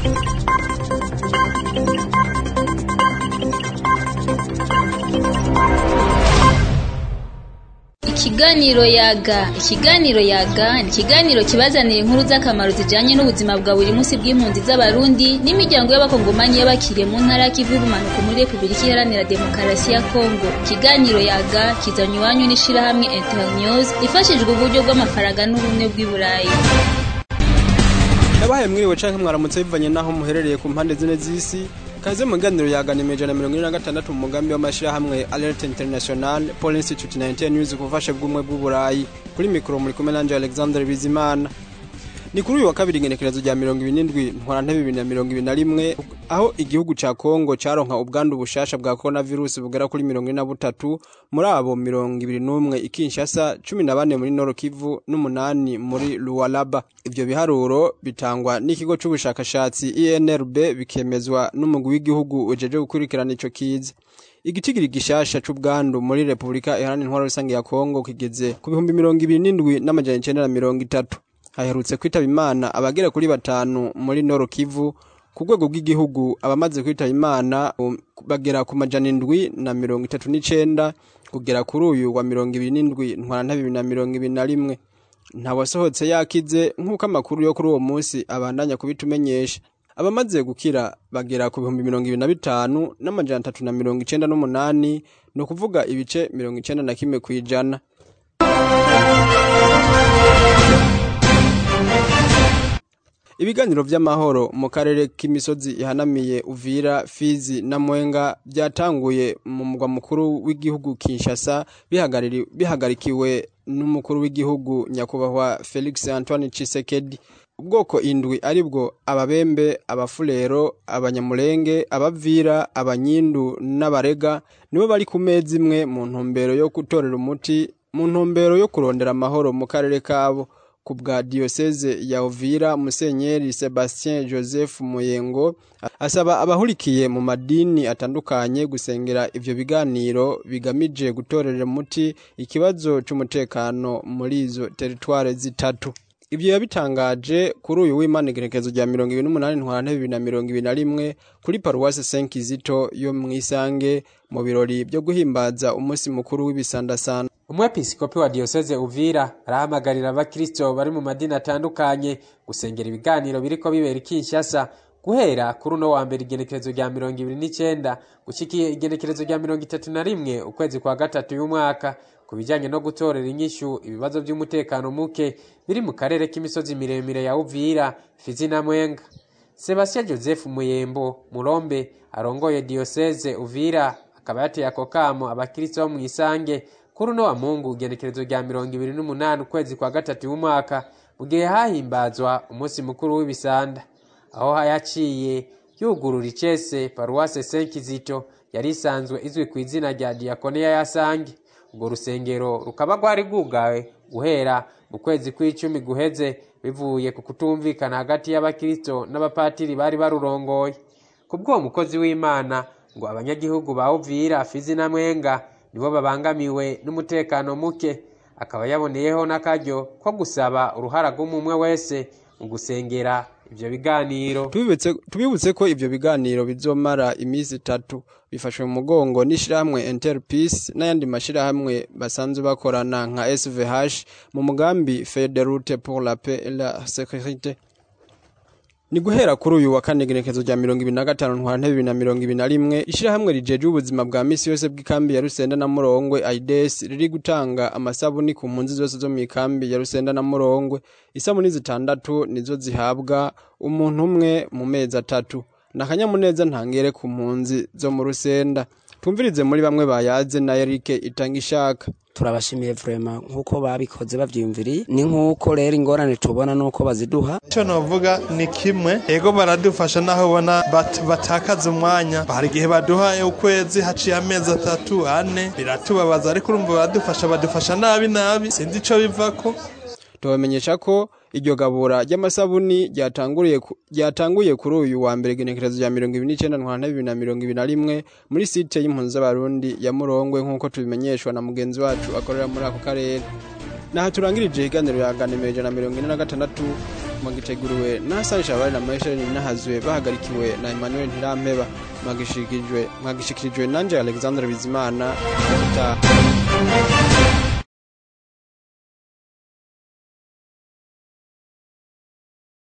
Ikiganiro yaga ikiganiro yaga ni ikiganiro kibazanira inkuru z'akamaro zijanye n'ubuzima bwa buri munsi bw'impunzi z'abarundi n'imiryango y'abakongomani y'abakiriye mu ntara y'ikivu y'ubumanuko muri repubulika iharanira demokarasi ya kongo ikiganiro yaga kizanywa iwanyu n'ishirahamwe internews ifashijwe uburyo bw'amafaranga n'ubumwe bw'i burayi Nabahaye mwiriwe canke mwaramutse bivanye naho muherereye ku mpande zine z'isi kaze mu ganiro yaganime ijana mirongo ine na gatandatu mu mugambi w'amashirahamwe Alert International Paul Institute 19 News ku bufasha bw'umwe bw'uburayi kuri mikoro muri kumwe nanje Alexander Bizimana ni kuri uyu wa kabiri igenekerezo rya mirongo ibiri n'indwi ntwarantebe bibiri na mirongo ibiri na rimwe aho igihugu ca kongo caronka ubwandu bushasha bwa coronavirus bugera kuri mirongo ine na butatu muri abo mirongo ibiri n'umwe i kinshasa cumi na bane muri noro kivu n'umunani muri lualaba ivyo biharuro bitangwa n'ikigo c'ubushakashatsi inrb bikemezwa n'umugwi w'igihugu ujeje gukurikirana ico kiza igitigiri gishasha c'ubwandu muri repubulika iharanira intwaro rusange ya kongo kigeze ku bihumbi mirongo ibiri n'indwi n'amajana icenda na mirongo itatu haherutse kwitaba imana abagera kuri batanu muri noro kivu ku rwego rw'igihugu abamaze kwitaba imana um, bagera ku majana indwi na mirongo itatu n'icenda kugera kuri uyu wa mirongo ibiri n'indwi ntwaranta bibiri na mirongo ibiri na rimwe ntawasohotse yakize nk'uko amakuru yo kuri uwo munsi abandanya kubitumenyesha abamaze gukira bagera ku bihumbi mirongo ibiri na bitanu n'amajana atatu na mirongo icenda n'umunani ni ukuvuga ibice mirongo icenda na kimwe kw'ijana ibiganiro vy'amahoro mu karere k'imisozi ihanamiye uvira fizi na mwenga byatanguye mu mugwa mukuru w'igihugu kinshasa bihagariri- bihagarikiwe n'umukuru w'igihugu nyakubahwa felix antoine chisekedi ubwoko indwi aribwo ababembe abafurero abanyamurenge abavira abanyindu n'abarega nibo bari ku meza imwe mu ntumbero yo gutorera umuti mu ntumbero yo kurondera amahoro mu karere kabo ku bwa diyoseze ya Uvira Musenyeri Sebastien Joseph Muyengo asaba abahurikiye mu madini atandukanye gusengera ivyo biganiro bigamije gutorera umuti ikibazo c'umutekano muri izo teritware zitatu Ibyo yabitangaje kuri uyu w'Imana igenekerezo rya mirongo ibiri n'umunani ntwarante bibiri na mirongo ibiri na rimwe kuri paruwasi Senkizito yo mw'isange mu birori byo guhimbaza umunsi mukuru w'ibisandasanda umwepiskopi wa diyoseze uvira arahamagarira abakristo bari mu madini atandukanye gusengera ibiganiro biriko bibera i kinshasa guhera kuri uno wa mbere igenekerezo rya mirongo ibiri n'icenda gushikiye igenekerezo rya mirongo itatu na rimwe ukwezi kwa gatatu y'umwaka ku bijanye no gutorera inyishu ibibazo vy'umutekano muke biri mu karere k'imisozi miremire ya uvira fizi na mwenga sebastien joseph muyembo murombe arongoye diyoseze uvira akaba yateye ako kamo abakristo bo mw'isange kuri uno wa mungu igenekerezo rya mirongo ibiri n'umunani ukwezi kwa gatatu y'umwaka mu gihe hahimbazwa umunsi mukuru w'ibisanda aho yaciye yugurura icese paruwase senkizito yari isanzwe izwi ku izina rya diyakoneya ya sange urwo rusengero rukaba rwari rwugawe guhera mu kwezi kw'icumi guheze bivuye ku kutumvikana hagati y'abakristo n'abapatiri bari barurongoye ku bw'uwo mukozi w'imana ngo abanyagihugu ba uvira fizi na mwenga nibo babangamiwe n'umutekano muke akaba yaboneyeho n'akaryo ko gusaba uruhara rw'umumwe wese mu gusengera ivyo biganiro Tubibutse tubibutse ko ivyo biganiro bizomara iminsi itatu bifashwe mu mugongo n'ishirahamwe Interpeace n'ayandi mashirahamwe basanzwe bakorana nka SVH mu mugambi Feuille de route pour la paix et la sécurité ni guhera kuri uyu wa kane igenekezo rya mirongo ibiri na gatanu ntwarante bibiri na mirongo ibiri na rimwe ishirahamwe rijeje ubuzima bwa misi yose bw'ikambi ya rusenda na murongwe aides riri gutanga amasabuni ku mpunzi zose zo mw'ikambi ya rusenda na murongwe isabuni zitandatu nizo zihabwa umuntu umwe mu mezi atatu ni akanyamuneza ntangere ku mpunzi zo mu rusenda tumvirize muri bamwe bayaze na erike itanga ishaka turabashimiye vrema nk'uko babikoze bavyiyumviriye ni nk'uko rero ingorane tubona n'uko baziduha icyo navuga ni kimwe ego baradufasha naho ubona bat- batakaza umwanya hari igihe baduha ukwezi haciye amezi atatu ane biratubabaza ariko urumva baradufasha badufasha nabi nabi sinzi ico bivako tubamenyesha ko iryo gabura ry'amasabuni ryatanguriye ku- ryatanguye kuri uyu wa mbere igenekerezo rya mirongo ibiri n'icenda ntwarante bibiri na mirongo ibiri na rimwe muri site y'impunzi z'abarundi ya murongwe nk'uko tubimenyeshwa na mugenzi wacu akorera muri ako karere naho turangirije ikiganiro yaganimiro ijana na mirongo ine na gatandatu magiteguriwe na Hassan Shabari na Michel Nahazwe bahagarikiwe na Emmanuel Ntirampeba magishikirijwe magishikirijwe nanje Alexandre Bizimana Gutaha